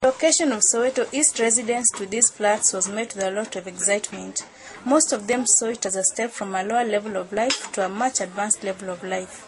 Location of Soweto East residents to these flats was met with a lot of excitement. Most of them saw it as a step from a lower level of life to a much advanced level of life.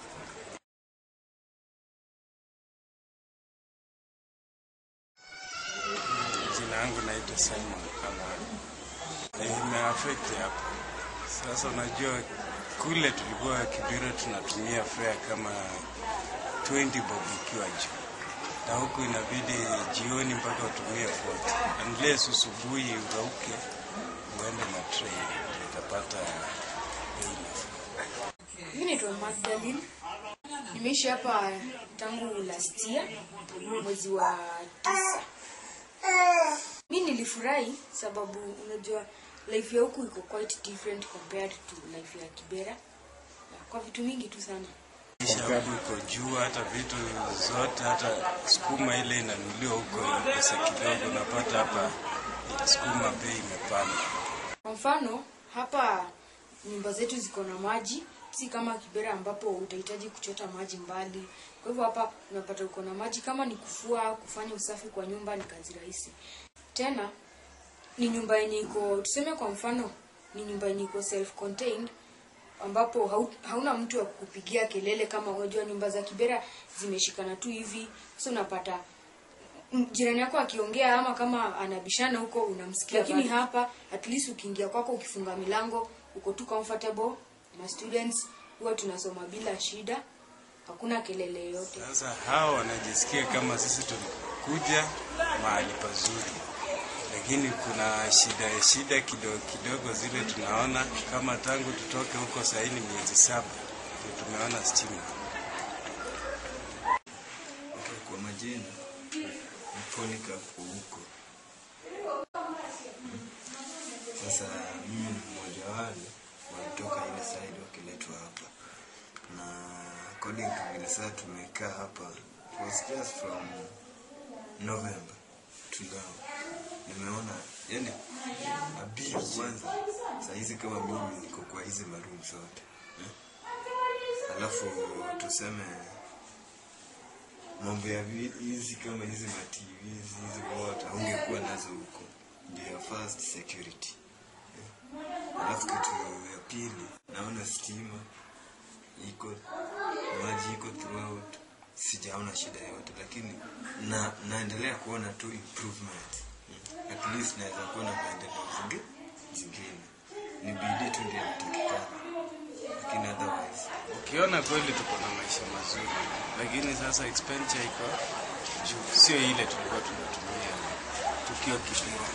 Jina yangu naitwa Simon Kamara. Imeafekti hapa sasa. Unajua kule tulikuwa Kibira tunatumia fare kama 20 bob ikiwa juu, na huku inabidi jioni mpaka utumie 40 unless usubuhi urauke uende na train utapata bei nafuu. Mimi naitwa Magdalene. Nimeishi hapa tangu last year mwezi wa tisa. Mi nilifurahi sababu unajua life ya huku iko quite different compared to life ya Kibera kwa vitu mingi tu sana. Kisha huku iko juu, hata vitu zote, hata sukuma ile inanuliwa huko pesa kidogo, unapata hapa sukuma bei imepanda. Kwa mfano hapa nyumba zetu ziko na maji, si kama Kibera ambapo utahitaji kuchota maji mbali. Kwa hivyo hapa unapata uko na maji, kama ni kufua, kufanya usafi kwa nyumba ni kazi rahisi. Tena ni nyumba yenye iko tuseme, kwa mfano ni nyumba yenye iko self contained ambapo hau, hauna mtu wa kupigia kelele kama unajua nyumba za Kibera zimeshikana tu hivi, sasa unapata m- jirani yako akiongea ama kama anabishana huko unamsikia, lakini hapa at least ukiingia kwako ukifunga milango uko tu comfortable. Ma students huwa tunasoma bila shida, hakuna kelele yoyote. Sasa hawa wanajisikia kama sisi tulikuja mahali pazuri, lakini kuna shida shida kidogo kidogo zile tunaona, kama tangu tutoke huko sahii ni miezi saba ndio tumeona stima. Okay, kwa majina Mfonika huko. Sasa mimi ni mmoja wale walitoka ile side wakiletwa hapa, na according to vile sasa tumekaa hapa, it was just from November to now. Nimeona yani abili kwanza, saa hizi kama mimi niko kwa hizi maroom zote eh? Alafu tuseme mambo ya vi- hizi kama hizi ma TV hizi hizi wote ungekuwa nazo huko, ndio first security. Eh. Alafu kitu ya pili, naona stima iko, maji iko throughout, sijaona shida yote, lakini na naendelea kuona tu improvement. Mm. At least naweza kuona maendeleo zingi zingine, ni bidii tu ndio inatakikana, lakini otherwise Ukiona kweli tuko na maisha mazuri, lakini sasa expenditure iko juu, sio ile tulikuwa tunatumia tukiwa Kibera.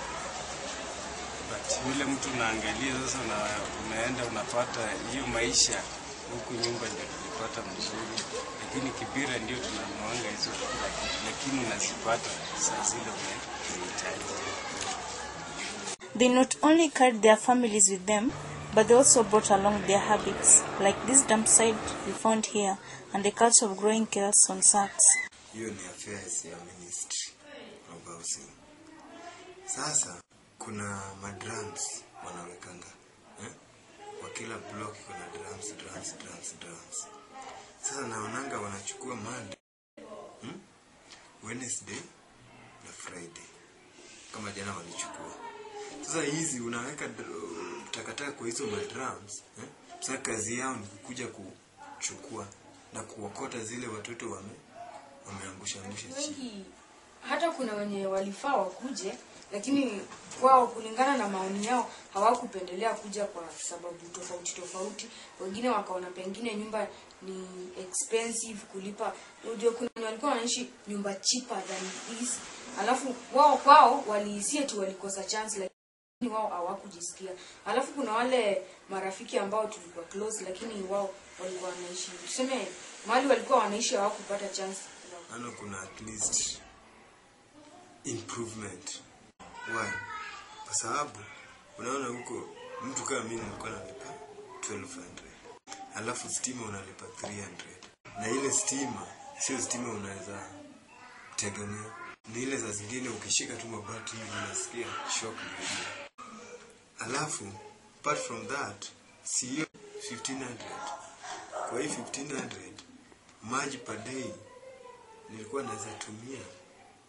But yule mtu unaangalia sasa, na unaenda unapata hiyo maisha huku, nyumba ndio tulipata mzuri, lakini Kibira ndio tunanuanga hizo kila kitu, lakini unazipata saa zile unahitaji. They not only carried their families with them, but they also brought along their habits, like this dump site we found here, and the culture of growing chaos on sacks. hiyo ni affairs ya ministry of housing. Sasa kuna madrums wanawekanga eh? kwa kila block kuna drums, drums, drums, drums. Sasa naonanga wanachukua Monday, hmm? Wednesday na Friday kama jana walichukua. Sasa hizi unaweka dr- takataka kwa hizo madrums eh? Sasa kazi yao ni kukuja kuchukua na kuokota zile watoto wame wameangusha angusha chini. wengi hata kuna wenye walifaa wakuje lakini wao kulingana na maoni yao hawakupendelea kuja kwa sababu tofauti tofauti wengine wakaona pengine nyumba ni expensive kulipa unajua kuna wenye walikuwa wanaishi nyumba cheaper than this alafu wao kwao walihisia tu walikosa chance lakini wao hawakujisikia alafu kuna wale marafiki ambao tulikuwa close lakini wao walikuwa wanaishi tuseme mahali walikuwa wanaishi hawakupata chance Ano kuna at least improvement. Why? Kwa sababu unaona huko mtu kama mimi nilikuwa nalipa 1200 alafu stima unalipa 300 na ile stima sio stima unaweza tegemea, ni ile za zingine ukishika tu mabati hivi unasikia shock imelia. Alafu apart from that, si hiyo 1500 kwa hii 1500 maji per day nilikuwa naweza tumia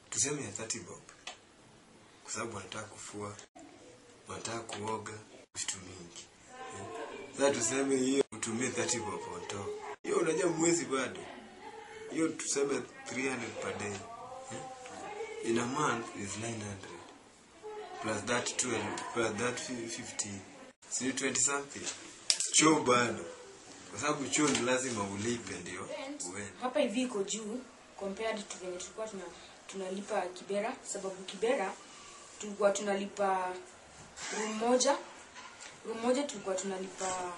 tuseme ya 30 bob kwa sababu wanataka kufua wanataka kuoga vitu mingi eh. sasa tuseme hiyo utumie 30 bob on top hiyo unajua mwezi bado hiyo tuseme 300 per day eh. in a month is 900 plus that 12 plus that 50 si 20 something choo bado kwa sababu choo ni lazima ulipe ndio uende hapa hivi iko juu compared to venye tulikuwa tuna tunalipa kibera sababu kibera tulikuwa tunalipa room moja room moja tulikuwa tunalipa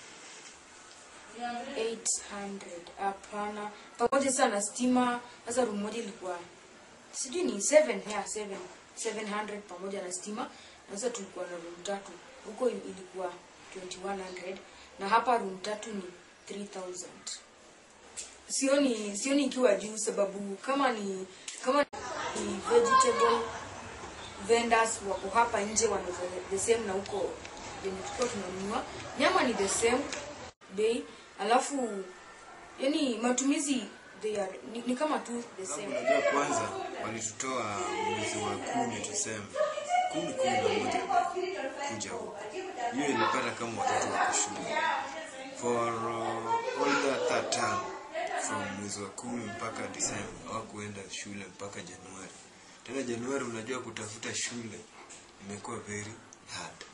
800 hapana pamoja sana na stima sasa room moja ilikuwa sijui ni 7 yeah, 7 700 pamoja na stima na sasa tulikuwa na room tatu huko ilikuwa 2100 na hapa room tatu ni 3000 sioni sioni ikiwa juu sababu kama ni kama ni vegetable vendors wako hapa nje wanauza the same na huko venye tulikuwa tunanunua nyama ni the same bei alafu yani matumizi they are, ni, ni kama tu the sababu same unajua kwanza walitutoa mwezi wa kumi tuseme kumi kumi na moja kuja huku hiyo ilipata kama watoto wako shule for uh, all that, that time from mwezi wa kumi mpaka disemba hawakuenda shule mpaka januari tena januari unajua kutafuta shule imekuwa very hard